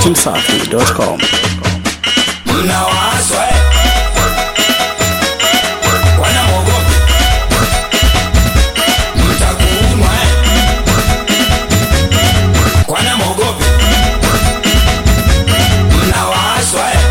dachimsafi.com. mnawaswa eh? wanamwogopi mtakuumwa eh? wanamwogopi mnawaswa eh?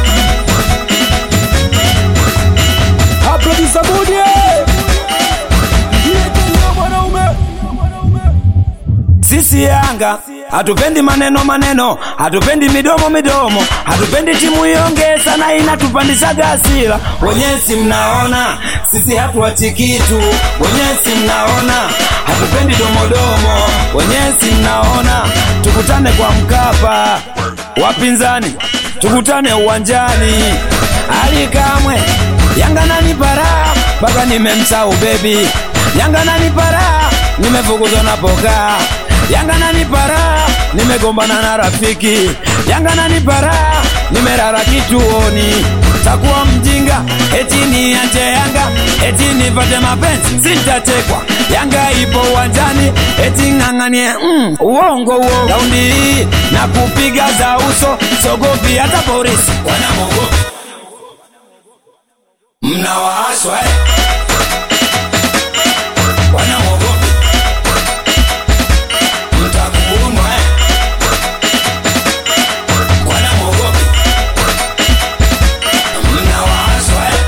sisi Yanga hatupendi maneno maneno, hatupendi midomo midomo, hatupendi timu ionge sana, inatupandishaga hasira. Wenyewe si mnaona sisi hatuachi kitu, wenyewe si mnaona hatupendi domodomo, wenyewe si mnaona tukutane kwa Mkapa, wapinzani tukutane uwanjani, Ali Kamwe Yanga nani para mpaka nimemsahau bebi, Yanga nani para nimefukuzwa na poka Yanga nani para nimegombana na rafiki Yanga nani para nimerara kituoni takuwa mjinga eti niache Yanga eti nipate mapenzi sitatekwa Yanga ipo uwanjani eti ng'ang'anie mm, uongo uo raundi hii na kupiga za uso sogopi hata polisi wanamogopi mnawaashwa eh? wanamogopi mtakuumwa eh? wanamogopi mnawaashwa eh?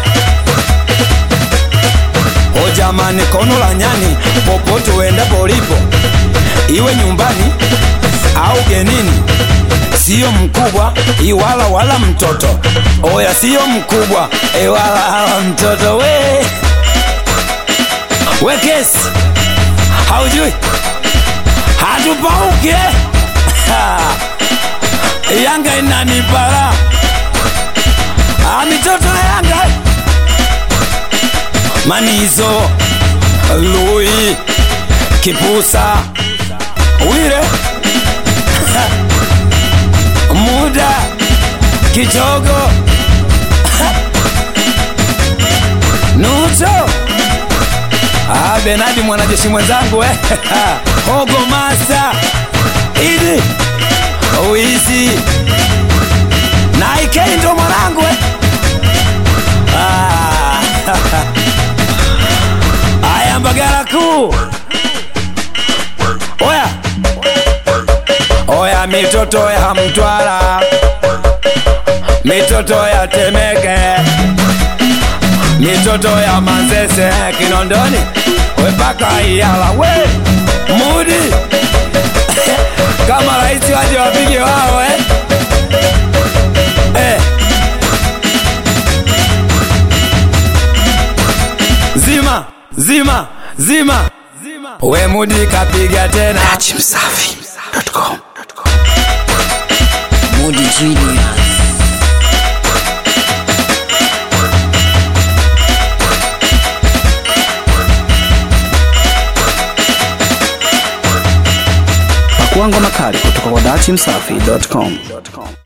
O jamani, kono la nyani popote uendapo ulipo, iwe nyumbani au genini, siyo mkubwa iwala wala mtoto. Oya, siyo mkubwa iwala wala mtoto. We we kesi haujui, hatupauke Yanga inanipara Ah, mitoto ya Yanga Manizo Lui Kipusa Wire Muda Kichogo Nucho Ah, Benadi mwanajeshi mwenzangu eh. Hogo Master Idi Wizi na Ikei ndo mwanangu eh. Ah. Aya Mbagala kuu Oya Oya mitoto ya Mtwara Mitoto ya Temeke Mitoto ya Manzese Kinondoni Wepaka Iyala we Mudi Kama rais waje wapige wao eh Eh Zima Zima Zima We Mudi kapiga tena dachimsafi.com. Mudi Genius. Pakuangwa makali kutoka kwa dachimsafi.com.